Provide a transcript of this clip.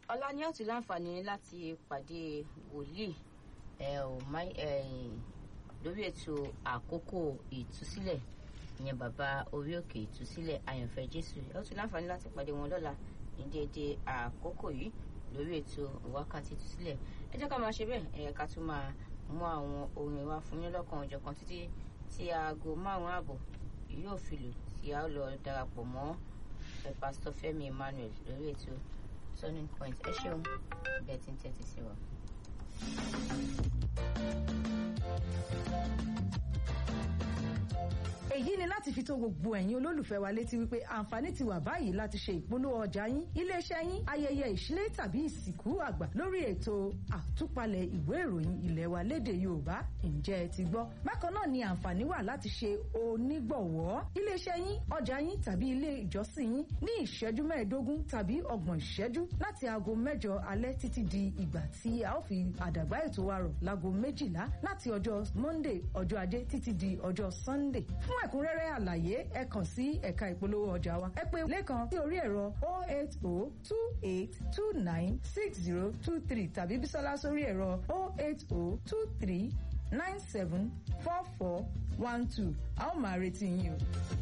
ọlá ní ọ̀tún láǹfààní láti pàdé wòlíì ẹ ò má ẹyìn lórí ètò àkókò ìtúsílẹ̀ ìyẹn bàbá orí òkè ìtúsílẹ̀ àyànfẹ́ jésù ẹ ó tún láǹfààní láti pàdé wọn lọ́la ní déédéé àkókò yìí lórí ètò wákàtí ìtúsílẹ̀ ẹ jẹ́ ká máa ṣe bẹ́ẹ̀ ẹ ká tún máa mú àwọn orin wa fún yín lọ́kàn ọ̀jọ̀kan títí tí aago márùn-ún ààbọ̀ yóò fi lù tí a ó lọ darapọ̀ mọ́ ẹ pásítọ̀ Fẹ́mi Emmanuel lórí ètò turning point ẹ ṣeun bẹ́ẹ̀ tí ń tẹ́tí sí wa. èyí ni láti fi tó gbogbo ẹ̀yin olólùfẹ́ wa létí wípé àǹfààní ti wà báyìí láti ṣe ìpolówó ọjà yín iléeṣẹ́ yín ayẹyẹ ìṣílé tàbí ìsìnkú àgbà lórí ètò àtúpalẹ̀ ìwé ìròyìn ilẹ̀ wa lédè Yorùbá ǹjẹ́ ẹ ti gbọ́ bákan náà ni àǹfààní wà láti ṣe onígbọ̀wọ́ iléeṣẹ́ yín ọjà yín tàbí ilé ìjọsìn yín ní ìṣẹ́jú mẹ́ẹ̀ẹ́dógún tàbí ọgbọ̀n ìṣẹ́jú láti aago mẹ́jọ alẹ́ títí di ìgbà tí a ó fi àdàgbà ètò wa rọ̀ láago méjìlá láti ọjọ́ Monday ọjọ́ ajé títí di ọjọ́ Sunday fún ẹ̀kúnrẹ́rẹ́ àlàyé ẹ kàn sí ẹ̀ka ìpolówó ọjà wa ẹ pè lẹ́kan sí orí ẹ̀rọ 08028296023 tàbí bísọ́lá sórí ẹ̀rọ 08023974412 a ó máa retí yín o.